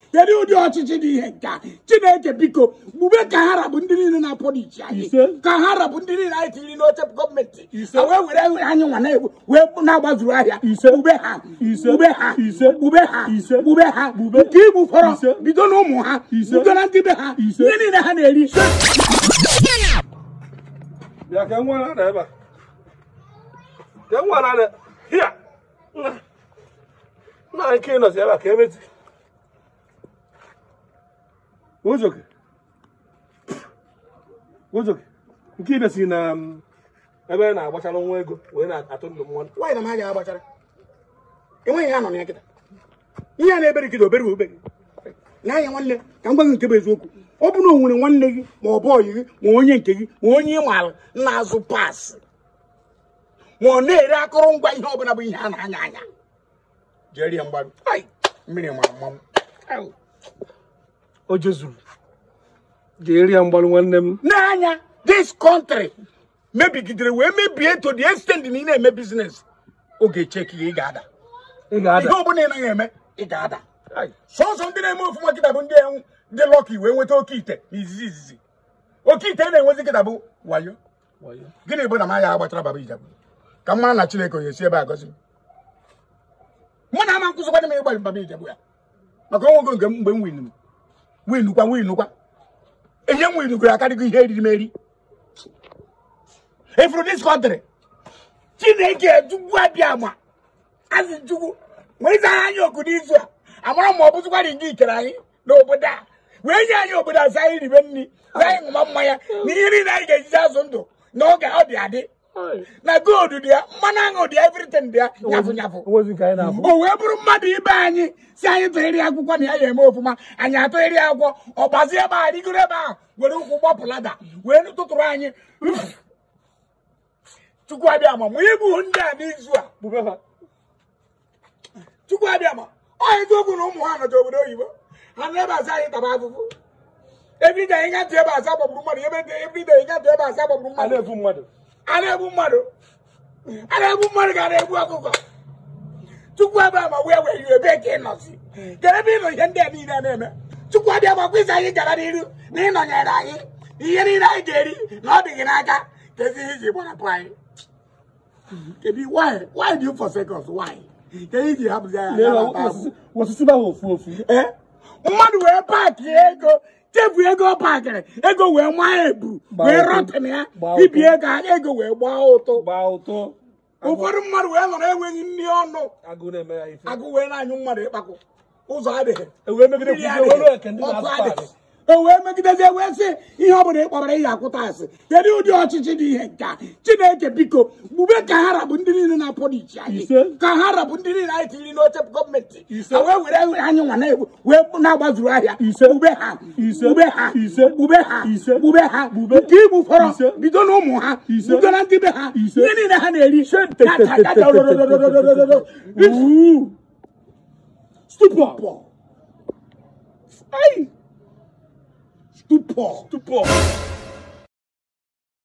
kedu ụdị ọchịchị dị ihe nke a chineke biko gbube ka ha rabụ ndị niile na-apọlichi anyị Ise. ka ha rabụ ndị niile anyị tiri n'oche gọọmenti Ise. ha wee were anyị nwa na-egbu wee na-agbazuru ahịa Ise. gbube ha Ise. gbube ha Ise. gbube ha Ise. gbube ha Gbube. nke igbu fọrọ Ise. bido na ụmụ ha Ise. bido na ndị be ha Ise. ihe niile ha na-eri bịa ka nwa na ebe a ka nwa na hia nna nna nke nọzi ebe a ka emeti ojoke ojoke nke ibe si na um, ebe a na-agbachara nwa ego wee na-atụ ndụ mmadụ nwaanyị na m agaghị agbachara enweghị ya nọ na ya kịta ihe a na-ebere gị obere ube gị n'anya nwanne ka m gwa gị nke bụ eziokwu ọ bụrụ na o nwere nwanne gị ma ọ bụ ọyị gị ma onye nke gị ma onye ị maara na-azụ paasị ma ọ na-ere akụrụngwa ihe ọbụla bụ ihe a na-anya anya jee rie mgbarụ Ai, mmiri mara mmanwụ Au. o jezuru ga-eri ya mgbalụ nwanne m n'anya this country mebigidere wee mebie to the extent na ị na-eme bizines oge cheki ị ga-ada ị ihe ga-ada ọbụla ị naghị eme ị ga-ada Ai, sọsọ ndị na-eme ofụma kịta bụ ndị enwu ndị lọki wee nweta oke ite n'izizi izizi oke ite na-enwezi kịta bụ wayo wayo. gịnị bụ na m ya agbachara baba ijabu ka m mara na chineke onye si ebe a gọzi m mụ na ama nkụzikwana m ịgbalị baba ijabu ya maka onwego nke m mgbe m winuru winukwa winukwa enye m winugoro akarịgo ihe eriri m eri efuru dis kọntrị chineke ejugwu abịa ma azị chukwu wee zara anyị oku n'izu a amara ma ọ bụzikwarị nke ikere anyị n'obodo a wee nye anyị obodo asa anyị ribe nri za anyị ṅụma mmanya na ihe niile anyị ga-ejizi azụ ndụ n'oge ọ dị adị Ai, na gold dị ya mmanụ aṅụ dị ya everything dị ya nyafụ nyafụ onwezi nke anyị na-afụ o wee bụrụ mmadụ ibe anyị si anyị tụgharị akwụkwọ na ya ya eme ofụma anyị atụgharị akwụkwọ ọ gbazie ebe a rigoro ebe ahụ were ụkwụ gbapụ lada wee tụtụrụ anyị chukwu abịa ma mụ igbu ndị a n'izu a bube ha chukwu abịa ma ọ eziokwu na ụmụ ha nọcha obodo oyibo ha na ebe asa anyị taba afụfụ ebride anyị gatụ ebe asa gbagburu mmadụ ebe ebride anyị gatụ ebe asa gbagburu a mmadụ na-efu mmadụ a na-egbu mmadụ a na-egbu mmadụ ka a na-egbu ọkụkọ chukwu abịa ma wee wee iwe ebe ka ị nọzi ka ebe ị nọ ihe ndị a niile na-eme chukwu abịa ma kwụsị anyị gara n'iru na ịnọnyere anyị ihe niile anyị ga-eri na ọ dị gị n'aka ka ezi ihe iji gbarapụ anyị kedu why why do you forsake us why ka iji hapụzi anyị lee anya ha na-ata ahụ? osisi- osisi bụ ahụ ofu ofu Ee, mmadụ wee paakị ego chefu ego ọ paakịrị ego wee maa ebu Gbaa wee ụtụ. rọtịn ya Gbaa ibi ụtụ. ego anya ego wee gbaa ụtụ gbaa ụtọ ụfọdụ mmadụ wee nọrọ enweghị nri ọnụ agụ na-eme ya ife agụ wee na-anyụ mmadụ ịkpakọ ụzọ adịghị ewee megide mmiri kwuzie welu eke ndị ọkụ na-azụ adịghị paakị e wee megidezie wee sị ihe ọ bụla ịkpọbara ihe akwụta asị kedu ụdị ọchịchị dị ihe nke a chineke biko gbube ka ha rabụ ndị niile na-apọlichi anyị Ise. ka ha rabụ ndị niile anyị tiri n'oche gọọmenti Ise. ha wee were anyị nwa na-egbu wee na-agbazuru ahịa Ise. gbube ha Ise. gbube ha Ise. gbube ha Ise. gbube ha Gbube. nke igbu fọrọ Ise. bido na ụmụ ha Ise. bido na ndị be ha Ise. ihe niile ha na-eri te- te- te- te- te- te- Ooh. Stupor. Ay. Stupor. tupu